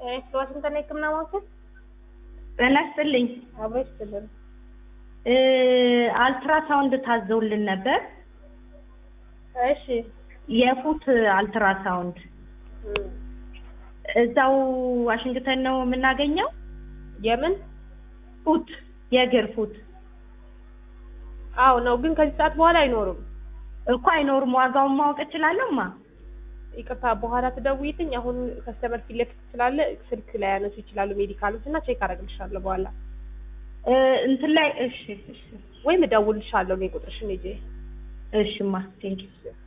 እሺ ዋሽንግተን የህክምና ማዕከል ጤና ይስጥልኝ። አብሮ ይስጥልን። እ አልትራሳውንድ ታዘውልን ነበር። እሺ የፉት አልትራሳውንድ እም፣ እዛው ዋሽንግተን ነው የምናገኘው። የምን ፉት የእግር ፉት አዎ ነው፣ ግን ከዚህ ሰዓት በኋላ አይኖርም። እኮ አይኖርም። ዋጋውን ማወቅ እችላለሁማ? ይቅርታ በኋላ ትደውይልኝ። አሁን ከስተመር ፊት ለፊት ስላለ ስልክ ላይ ያነሱ ይችላሉ ሜዲካሎች እና ቼክ አደርግልሻለሁ በኋላ እ እንትን ላይ እሺ፣ እሺ፣ ወይም እደውልልሻለሁ እኔ ቁጥርሽን ይዤ እሺማ ቴንኪው